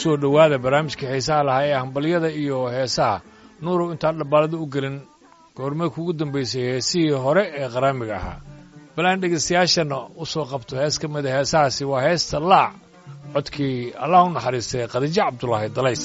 soo dhowaada barnaamijka xiisaha lahaa ee hambalyada iyo heesaha nuurow intaan dhabbaalada u gelin goormay kugu dambaysay heesihii hore ee qaraamiga ahaa balaan dhegaystayaashana u soo qabto hees ka mida heesahaasi waa heesta laac codkii allah u naxariistay khadiijo cabdulaahi dalays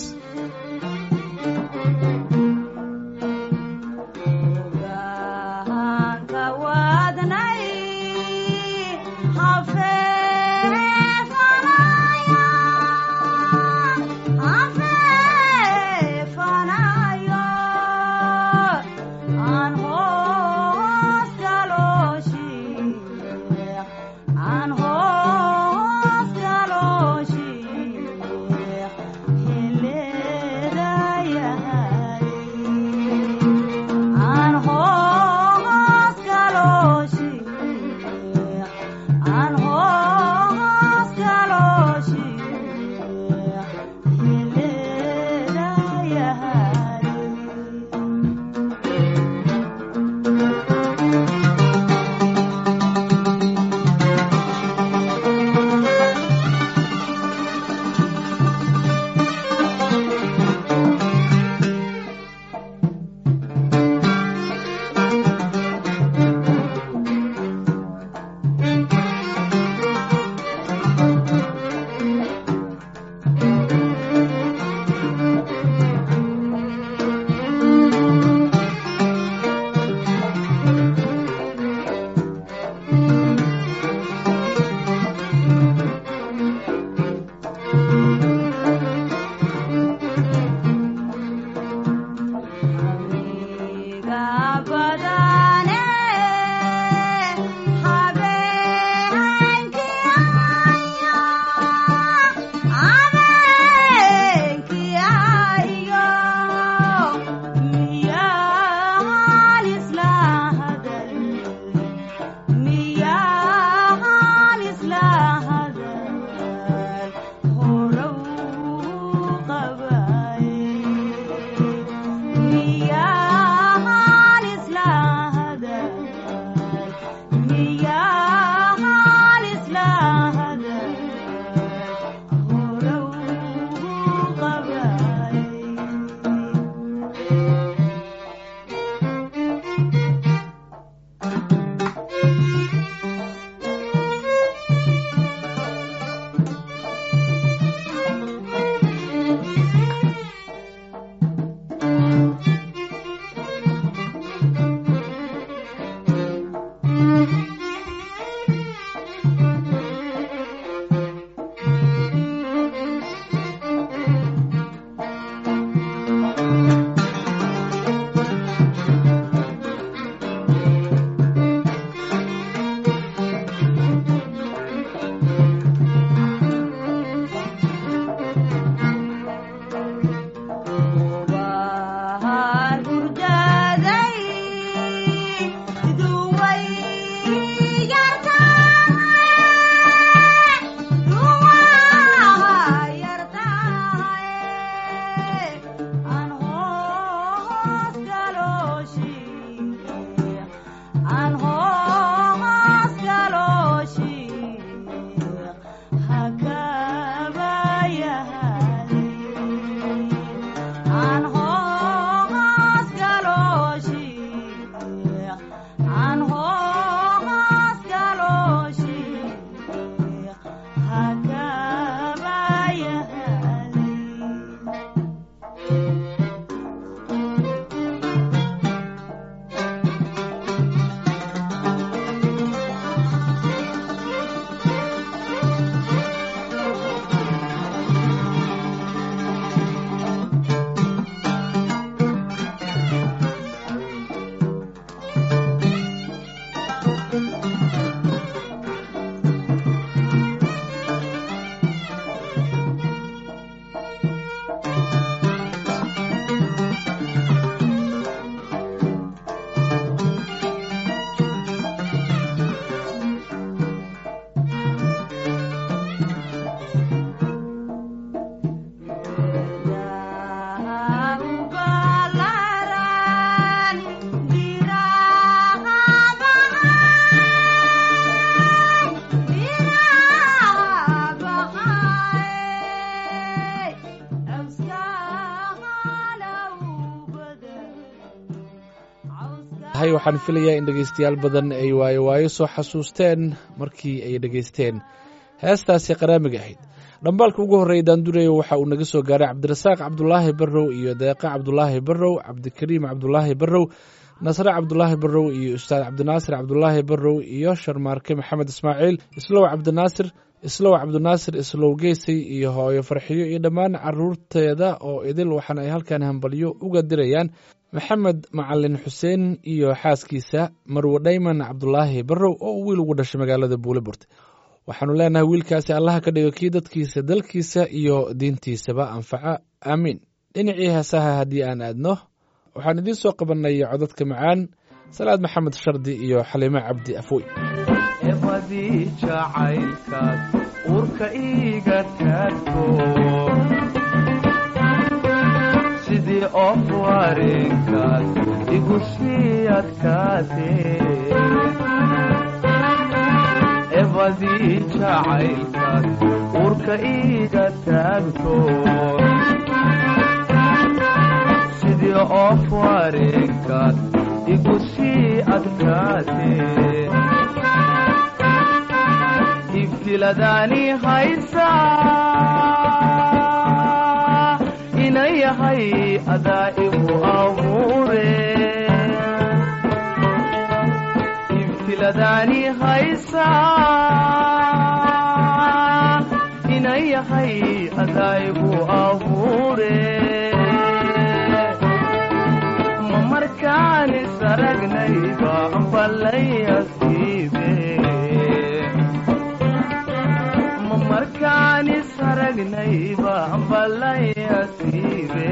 hay waxaan filayaa in dhegaystayaal badan ay waayo waayo soo xasuusteen markii ay dhegaysteen heestaasi qaraamiga ahayd dhambaalka ugu horreeya daandurayo waxa uu naga soo gaaray cabdirasaaq cabdulaahi barrow iyo deeqa cabdulaahi barrow cabdikariim cabdulaahi barrow nasre cabdulaahi barrow iyo ustaad cabdinaasir cabdulaahi barrow iyo sharmaarke maxamed ismaaciil islow cabdinaasir islow cabdinaasir islow geysay iyo hooyo farxiyo iyo dhammaan caruurteeda oo idil waxaana ay halkan hambalyo uga dirayaan maxamed macalin xuseen iyo xaaskiisa marwe dhayman cabdulaahi barrow oo uu wiil ugu dhashay magaalada buuleburt waxaanu leenahay wiilkaasi allaha ka dhigo kii dadkiisa dalkiisa iyo diintiisaba anfaca aamiin dhinacii heesaha haddii aan aadno waxaan idiin soo qabannay codadka macaan salaad maxamed shardi iyo xaliimo cabdi afooy ebadii jacaylkaas uurka iiga taagto sidii of wareenkaas igu sii adkaatee ebadii jacaylkaas uurka iiga taagto sidii of wareenkaas igu sii adkaatee ibtiladaani haysaa ina yahay adaa igu abuure ibtiladaani haysaa ina yahay adaa igu abuure ma markaani saragnayba ballayasiibe markaani saragnayba ballayasiibe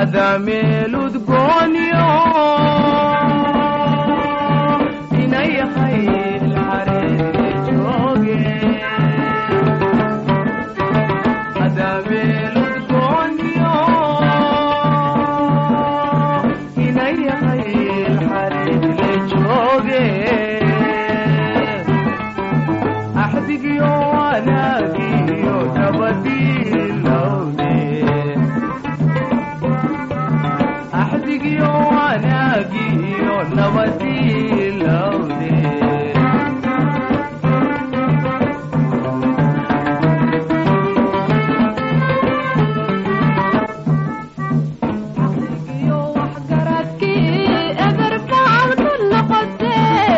adaa meeludgoonyo inayahay ilxareere jooge adaa meeludgoonyo inayahay ilxareere jooge axdigiyo wanaagiyo nabadilowde axdigiyo wanaagiyo nabadilowde iyo waxgaradkii eberbaad ku noqotee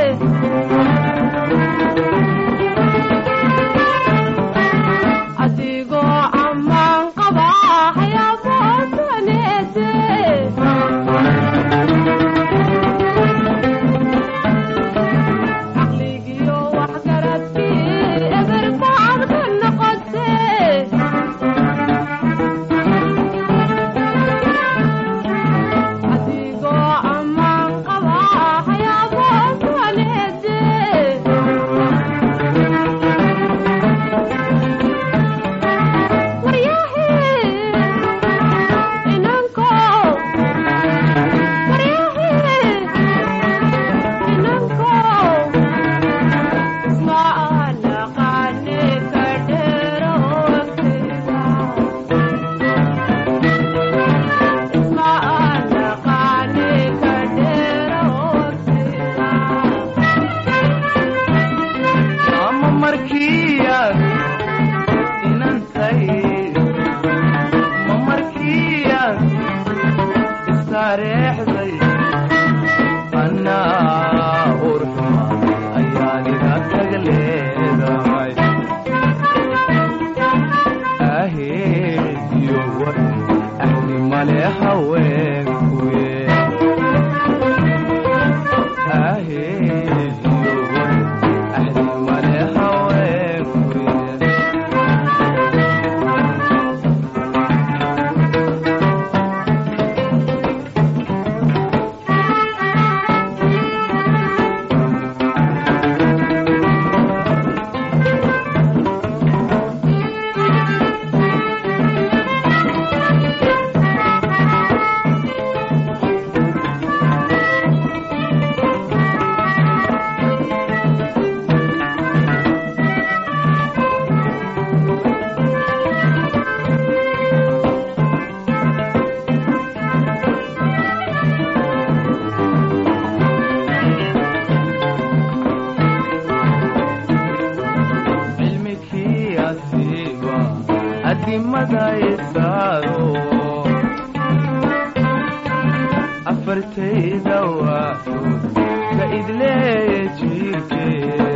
adigoo ammaan qaba hayaboosaneete caqligiyo waxgaradkii eberbaad ku noqotee adigoo ammaan qaba hayaboosaneete ama markiiyan inantay ma markiiyan istareexday annaa urxuma ayaan iga tag leedahay aheediyo war ahni male haweenkuye aheediyo war ahni male haweenkuye cilmikii asiiba adimada isaaro afartayda waaxood ka idleeye jiirke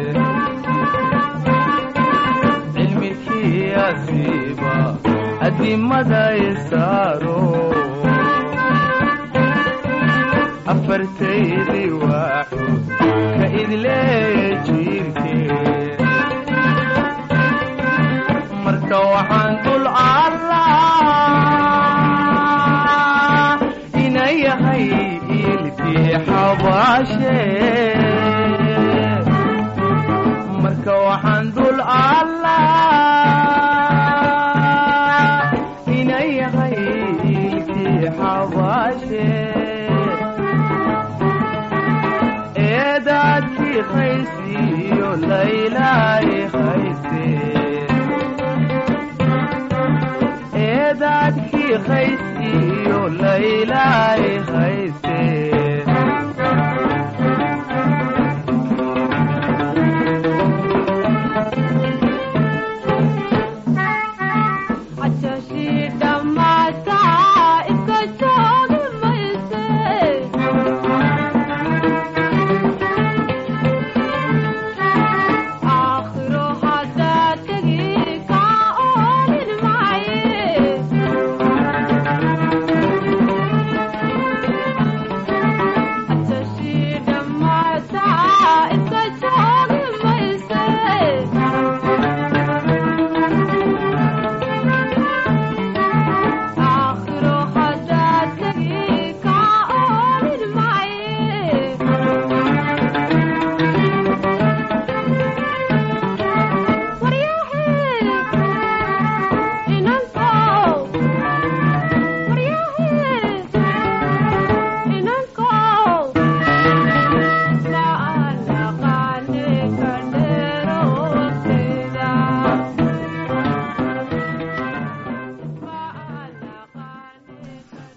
cilmikii asiiba adimada isaaro afartaydii waaxood ka idleeye jiirke marka waxaan dul allaa ina yahay ilkii xabaashe marka waxaan dul allaa ina yahay ilkii xabaashe eedaadkii khaysiyo laylaayi khayse eedaadkii khays iyo laylaay khayse xajashii dhammaataa iska joogi mayse aakhiro haddaa tegi kaa oolin maaye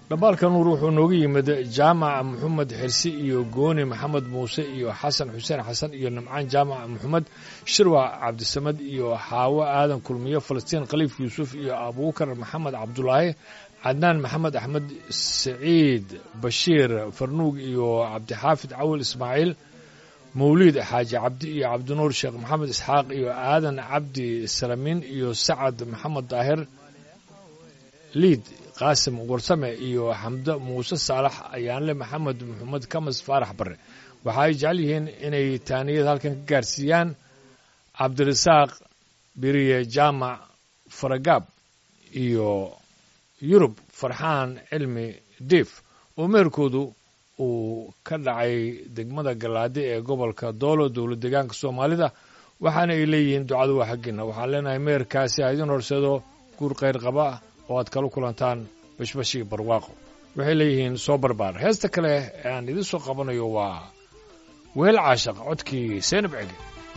dhambaalka nuur wuxuu nooga yimid jaamac maxamed xirsi iyo gooni maxamed muuse iyo xasan xuseen xasan iyo nimcaan jaamac maxamed shirwac cabdisamad iyo xaawo aadan kulmiyo falastiin khaliif yuusuf iyo abuukar maxamed cabdulaahi cadnaan maxamed axmed saciid bashiir farnuug iyo cabdixaafid cawil ismaaciil mawliid xaaji cabdi iyo cabdinuur sheekh maxamed isxaaq iyo aadan cabdi salamiin iyo sacad maxamed daahir liid qaasim warsame iyo xamdo muuse saalax ayaanle maxamed maxamed kamas faarax barre waxa ay jecel yihiin inay taaniyad halkan ka gaarsiiyaan cabdirasaaq biriye jaamac faragaab iyo yurub farxaan cilmi diif oo meherkoodu uu ka dhacay degmada galaadi ee gobolka doolo dowlad deegaanka soomaalida waxaana ay leeyihiin ducadu waa xaggiina waxaan leenahay meherkaasi ha idin horseedo guur khayr qaba oo aad kala kulantaan bashbashii barwaaqo waxay leeyihiin soo barbaar heesta kale ee aan idin soo qabanayo waa weel caashaq codkii seenab cege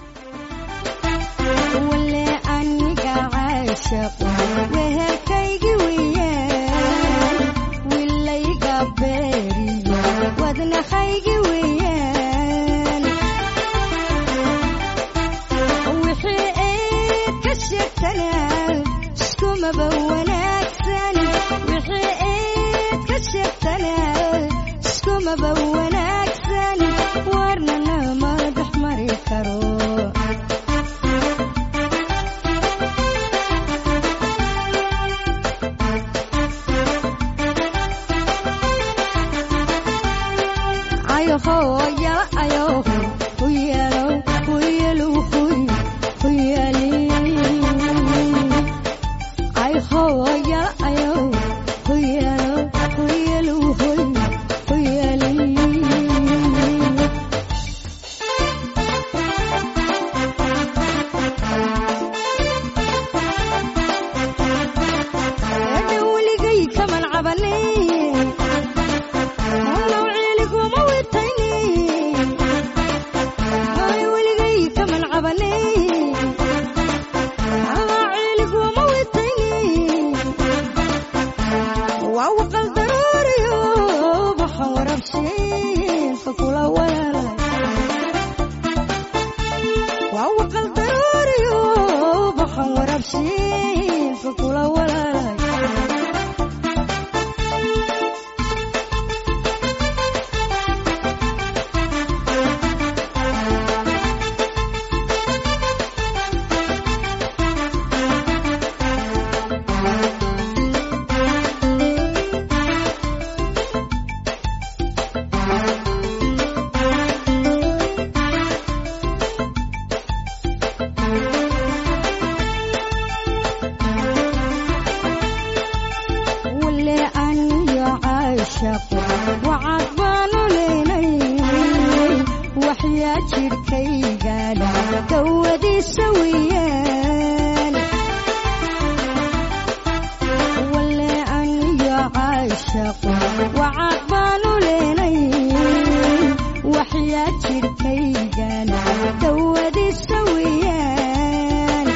wale aniga caashaq wehelkaygi weeyaan wilayga beeriyo wadnahaygi weeyaan wixii eed ka sheegtanaa iskumaba wanaagsan wixii eed ka sheegtanaa iskumaba wanaagsan warnana ma dhex mari karo ayoho yala ayoho huyalo huyalu huy huyali ayoho yala ayoho huyalo huyalu huy huyali Hadda weligay kaman cabanin Hawlow ciiliguma witaynin Hay weligay kaman cabanin Hawlow ciiliguma witaynin Waa waqal daruuriyo baxan warabshiin fakula walaalay Waa waqal daruuriyo baxan warabshiin fakula walaalay wale aniyo caashaqo wacad baanu leynay waxyaa jidhkaygaadha dawadiisa weeyaan wale aniyo caashaqo wacad baanu leynay waxyaa jidhkaygaadha dawadiisa weeyaan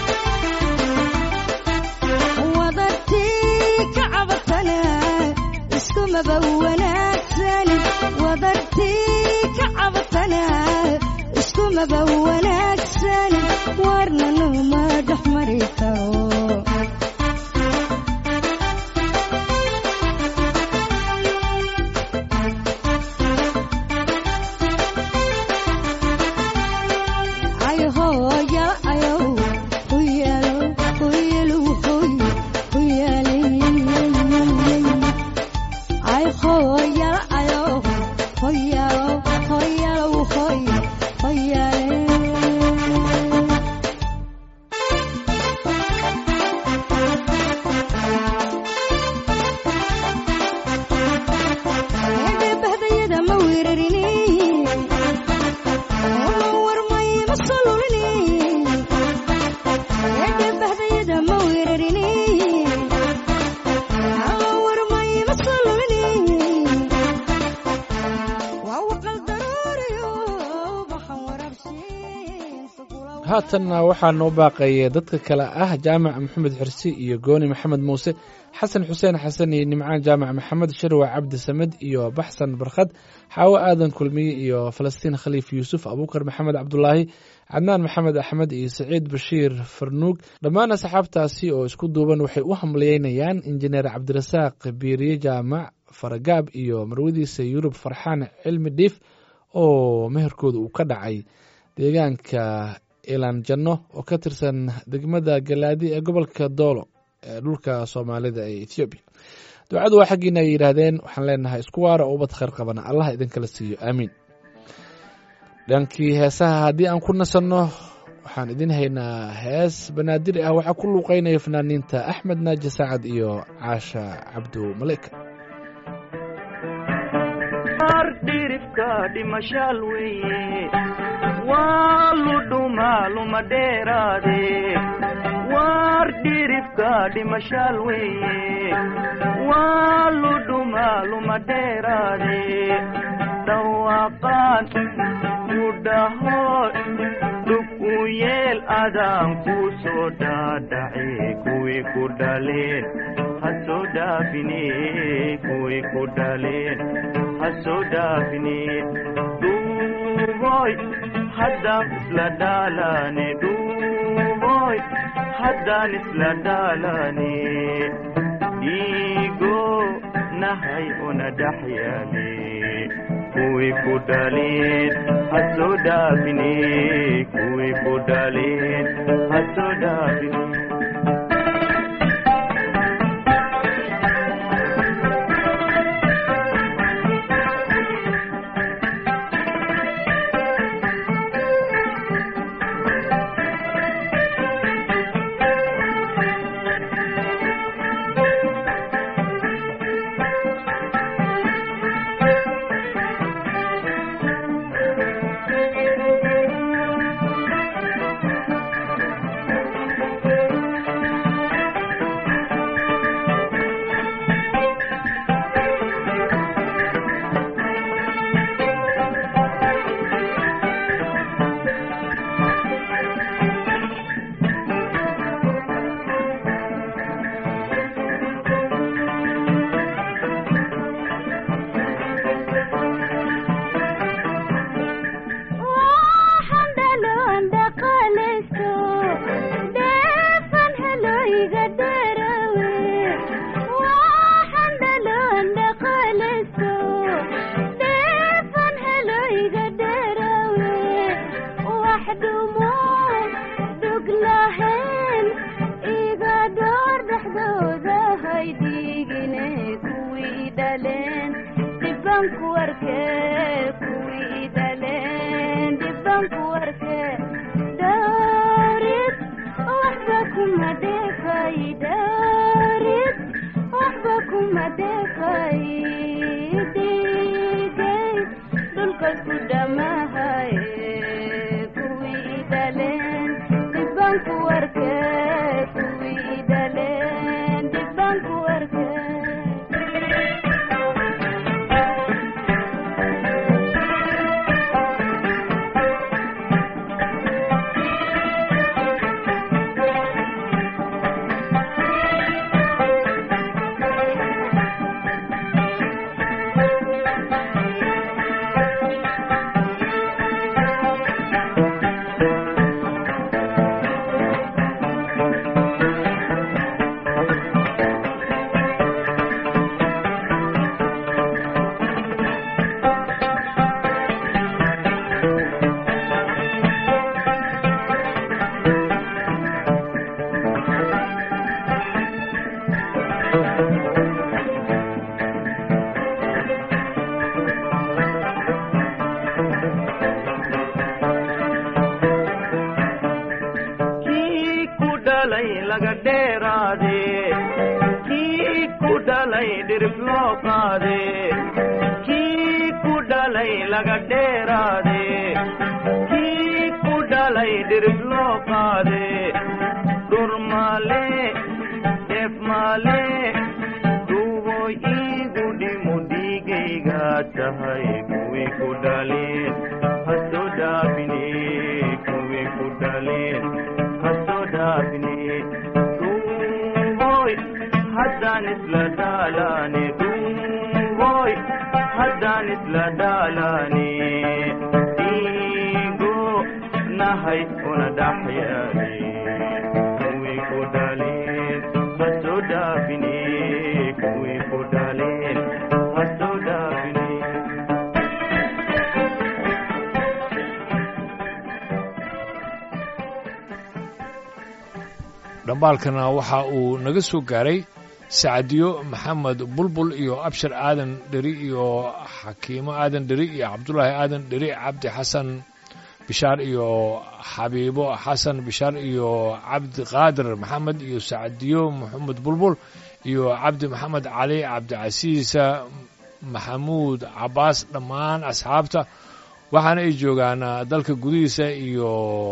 wadartii ka cabatana iskumaba wanaagsan wadartii ka cabatana iskumaba wanaagsan warnana ma dhex mari karo ayoho yala ayow huyalo huyalu huy huyali ayoho yala ayow huyalo hoyalo huy hoyale haatanna waxaa noo baaqaya dadka kale ah jaamac maxamed xirsi iyo gooni maxamed muuse xasan xuseen xasan iyo nimcaan jaamac maxamed sharwa cabdi samed iyo baxsan barkhad xaawo aadan kulmiye iyo falastiin khaliif yuusuf abuukar maxamed cabdulaahi cadnaan maxamed axmed iyo saciid bashiir farnuug dhammaan asxaabtaasi oo isku duuban waxay u hamliyeynayaan injineer cabdirasaaq biiriye jaamac faragaab iyo marwadiisa yurub farxaan cilmi dhiif oo meherkooda uu ka dhacay deegaanka ilaan janno oo ka tirsan degmada galaadi ee gobolka doolo ee dhulka soomaalida ee ethoobiya ducadu waa xaggiina ay yidhaahdeen waxaan leenahay isku waara oo ubad khayr qabana allah idinkala siiyo aamiin dhankii heesaha haddii aan ku nasanno waxaan idin haynaa hees banaadir ah waxaa ku luuqeynaya fanaaniinta axmed naaji sacad iyo caasha cabdu malika dhirifka dhimashaal weeye waa ludhuma luma dheeraade waar dhirifka dhimashaal weeye waa ludhuma luma dheeraade dhawaaqaan ku dhaho dhug u yeel adaan ku soo dhaadhace kuwii ku dhaleen ha soo dhaafine kuwii ku dhaleen ha soo dhaafine dhuuboy haddaan isla dhaalane dhuuboy haddaan isla dhaalane dhiigo nahay una dhex yaale kuwii ku dhaleen ha soo dhaafine kuwii ku dhaleen ha soo dhaafine waxaan dhaloon dhaqalaysto dheefan heloyga dharawe waxaan dhaloon dhaqalaysto dheefan heloyga dharawe wax dhumo dhug lahayn iga door dhexdooda haydhigine kuwii dhaleen dhibanku arkee kuwii dhaleen dhibanku arkee dhaarid waxba kuma dheefay dhaarid waxba kuma dheefay dhigay dhulka ku dhamahay kuwii dhaleen dhibanku arkee kuwii dhaleen dhibanku arkee kii ku dhalay laga dheeraade kii ku dhalay dhirif loo qaade kii ku dhalay laga dheeraade kii ku dhalay dhirif loo qaade dhur maale dheef maale duubo iigu dhimo dhiigayga tahay kuwii ku dhaleen ha soo dhaafine kuwii ku dhaleen haddaan isla dhaalane dhungoy haddaan isla dhaalane dhiigo nahay una dhaxyaale kuwii ku dhaleen ha soo dhaafine kuwii ku dhaleen ha soo dhaafine dhambaalkana waxa uu naga soo gaaray sacadiyo maxamed bulbul iyo abshir aadan dheri iyo xakiimo aadan dheri iyo cabdulaahi aadan dheri cabdi xasan bishaar iyo xabiibo xasan bishaar iyo cabdi qaadir maxamed iyo sacadiyo maxamed bulbul iyo cabdi maxamed cali cabdicasiisa maxamuud cabaas dhammaan asxaabta waxaana ay joogaan dalka gudihiisa iyo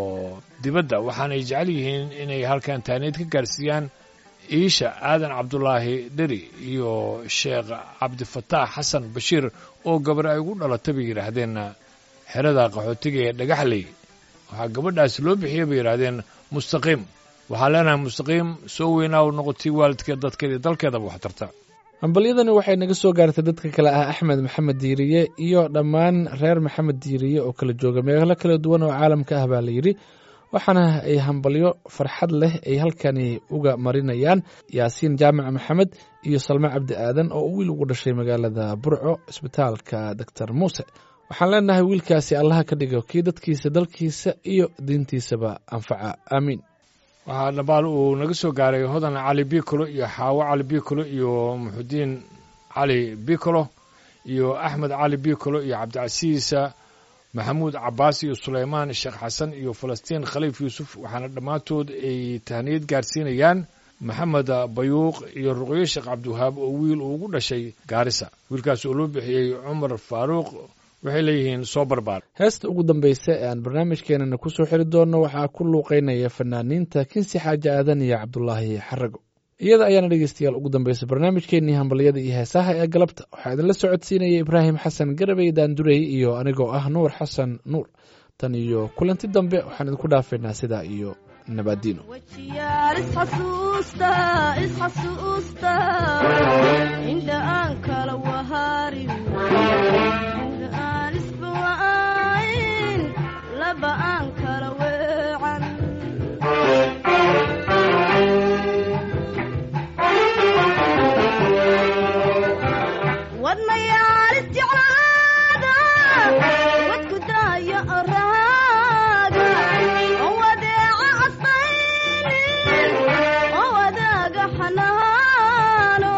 dibadda waxaana ay jecel yihiin inay halkan taaniid ka gaarsiiyaan iisha aadan cabdulaahi dheri iyo sheekh cabdifataax xasan bashiir oo gabar ay ugu dhalatay bay yidhaahdeen xerada qaxootiga ee dhagaxley waxaa gabadhaasi loo bixiyey bay yidhaahdeen mustaqiim waxaa leenahay mustaqiim soo weynaa u noqotay waalidkeed dadkeeda iyo dalkeedaba wax tarta hambalyadani waxay naga soo gaartay dadka kale ah axmed maxamed diiriye iyo dhammaan reer maxamed diiriye oo kala jooga meelo kala duwan oo caalamka ah baa la yidhi waxaana ay hambalyo farxad leh ay halkani uga marinayaan yaasiin jaamac maxamed iyo salme cabdi aadan oo wiil ugu dhashay magaalada burco isbitaalka doctor muuse waxaan leenahay wiilkaasi allaha ka dhigo kii dadkiisa dalkiisa iyo diintiisaba anfaca aamiin waxaa dhabaal uu naga soo gaaray hodan cali bicolo iyo xaawo cali bicolo iyo muxudiin cali bicolo iyo axmed cali bicolo iyo cabdicasiisa maxamuud cabaas iyo sulaymaan sheekh xasan iyo falastiin khaliif yuusuf waxaana dhammaantood ay tahniyad gaarsiinayaan maxamed bayuuq iyo ruqyo sheekh cabdiwahaab oo wiil uu ugu dhashay gaarisa wiilkaas oo loo bixiyey cumar faaruuq waxay leeyihiin soo barbaar heesta ugu dambaysa ee aan barnaamijkeenana ku soo xiri doonno waxaa ku luuqeynaya fanaaniinta kinsi xaaji aadan iyo cabdulaahi xarago iyada ayaana dhegeystayaal ugu dambaysa barnaamijkeenii hambalyada iyo heesaha ee galabta waxaa idinla socodsiinaya ibraahim xasan garabey daandurey iyo anigoo ah nuur xasan nuur tan iyo kulanti dambe waxaan idinku dhaafaynaa sidaa iyo nabadiino wajiyaal isxasuusta isxasuusta indha aan kala waharin indha aan isbawa'ayn laba aan kala weecan wadnayaal isjeclaada wadku daaya oraaga oo wadeeca asaynin oo wadaaga xanaano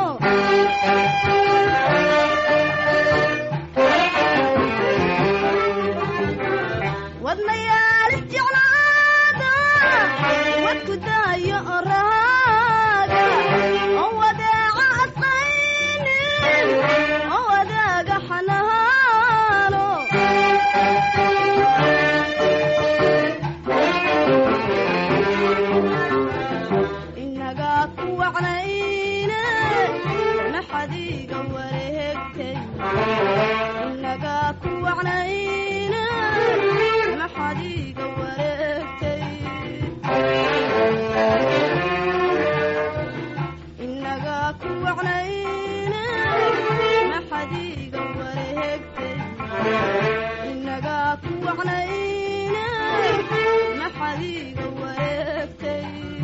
wadnayaal isjeclaada wadku daaya oraaga oo wadeeca asaynin oo wadaaga xanaano inagaa ku wacnayne maxadiiga wareegtay inagaa ku wacnayne maxadiiga wareegtay inagaa ku wacnayne maxadiiga wareegtay inagaa ku wacnayne maxadiiga wareegtay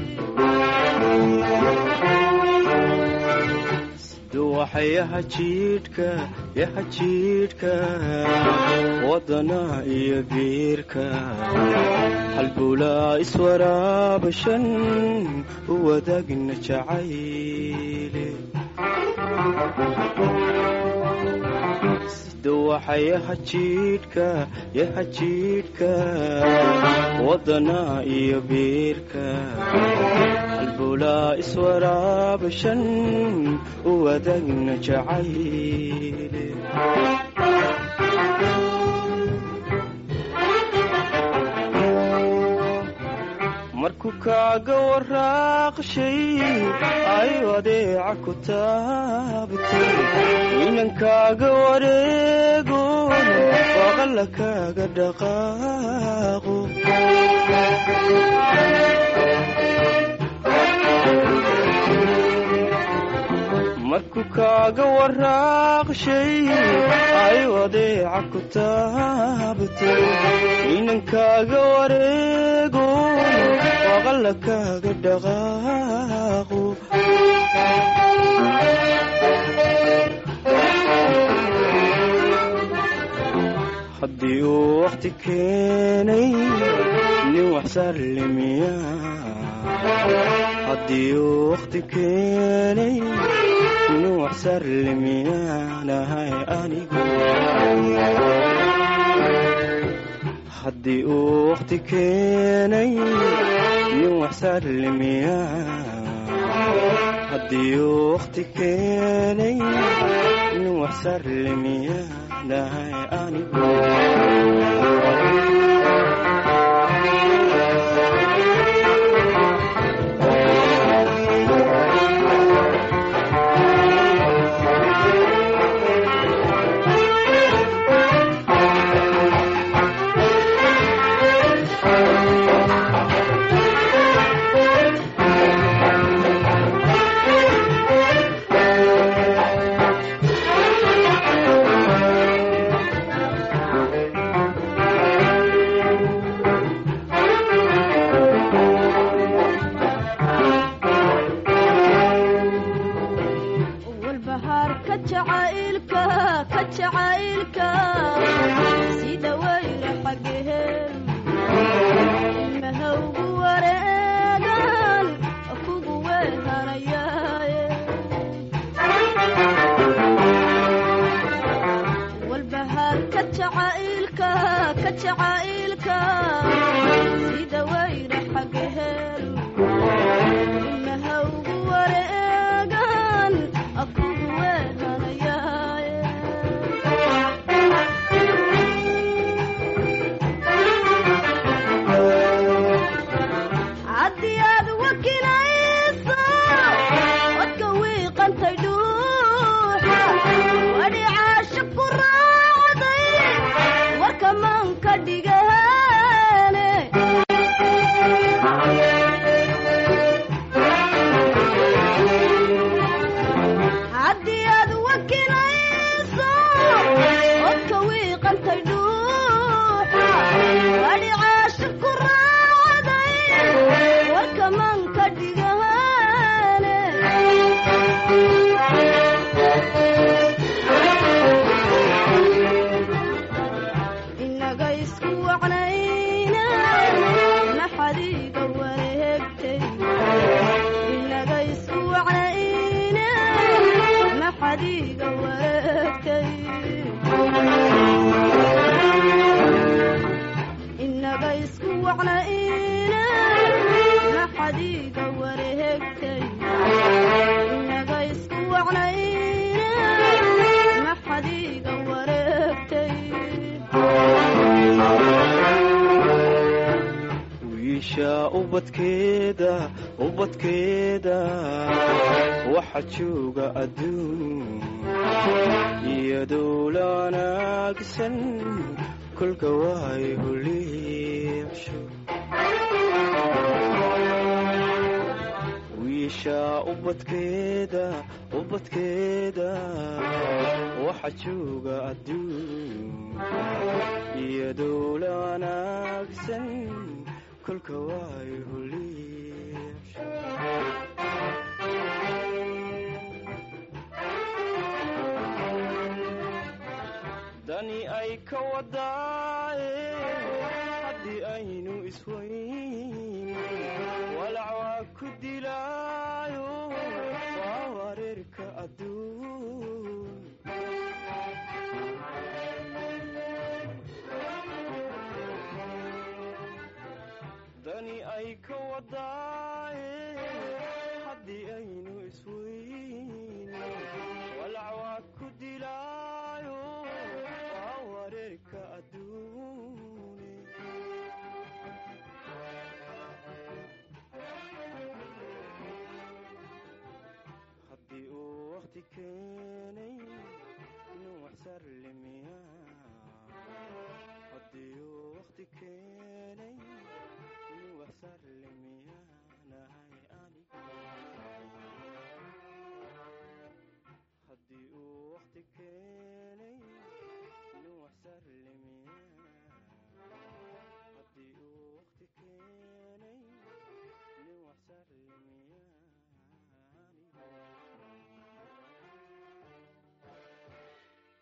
duwaxayaha jiidhka yaha jiidhka wadana iyo geerka halbulaa iswaraabashan u wadaagna jacayle duwaxayaha jiidhka yaha jiidhka wadana iyo beerka halbulaa iswaraabashan u wadaagna jacayle markuu kaaga waraaqshay ay adeeca ku taabtay inankaaga wareegon waqalla kaaga dhaqaaqo markuu kaaga waraaqshay ay wadeeca ku taabtay inankaaga wareego waqalla kaaga dhaqaaqo haddii uu wakhti keenay nin wax sallimiya haddii uu wakhti keenay nin wax sallimiyaanahay anigu haddii uu wakhti keenay nin wax sallimiya haddii uu wakhti keenay nin wax sallimiyaanahay anigu walbahaarka jacaylka ka jacaylka sida weyne xageheen mahawgu wareegan kugu weehanayaaye walbahaarka jacaylka ka jacaylka sida weyne xageheen mahawgu wareegan akugu weehanayaaye haddii aad wakinayso wadka wiiqantay dhuuxa wadhicaasha ku raacday warka manka dhigaane haddii aad wakinayso odka wiiqantay dhuuxa wadhicaasha ku raacday warka manka dhigaane inaga isku wacnayna naxadiiga wareegtay inaga isku wacnayna naxadiiga wareegtay inaga isku wacnayna naxadiiga wareegtay inaga isku wacnayna naxadiiga wareegtay wiisha ubadkeeda ubadkeeda waxa jooga adduun iyadoo la wanaagsan kolka waay huliibsho wiisha ubadkeeda ubadkeeda waxa jooga adduun iyadoo la wanaagsan kolka waay huliibsho dani ay ka wadaaye haddii aynu isweyn walac waa ku dilaayo waa wareerka adduun dani ay ka wadaa